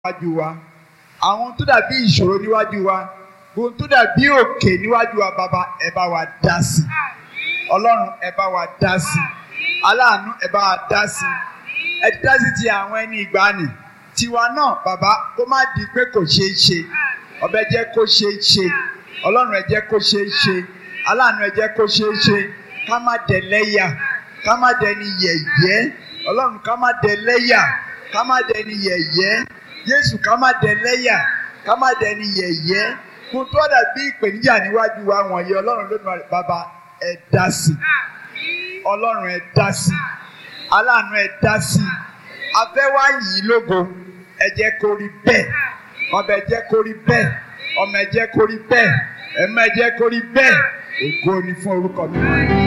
níwájú wa àwọn tó dàbí ìṣòro níwájú wa ohun tó dàbí òkè níwájú wa bàbá ẹ bá wa dá sí ọlọ́run ẹ bá wa dá sí aláàánú ẹ bá wa dá sí ẹ ti dá sí ti àwọn ẹni ìgbàanì tiwa náà bàbá kó má di pé kò ṣeé ṣe ọbẹ jẹ́ kó ṣeé ṣe ọlọ́run ẹ jẹ́ kó ṣeé ṣe aláàánú ẹ jẹ́ kó ṣeé ṣe ká má dẹ̀ lẹ́yà ká má dẹni yẹ̀yẹ́ ọlọ́run ká má dẹ̀ lẹ́yà ká má dẹni yẹ̀yẹ́ jésù ká má dẹ̀ lẹ́yà ká má dẹni yẹ̀yẹ́ kó tó dàbí ìpèníjà níwájú wa wọ̀nyí ọlọ́run lónìí bàbá ẹ dá sí ọlọ́run ẹ dá sí aláàánú ẹ dá sí afẹ́wá yìí lógo ẹ jẹ́ kó rí bẹ́ẹ̀ ọbẹ̀ jẹ́ kó rí bẹ́ẹ̀ ọmọ ẹ jẹ́ kó rí bẹ́ẹ̀ ẹ̀mọ ẹ jẹ́ kó rí bẹ́ẹ̀ ògo ni fún orúkọ mi.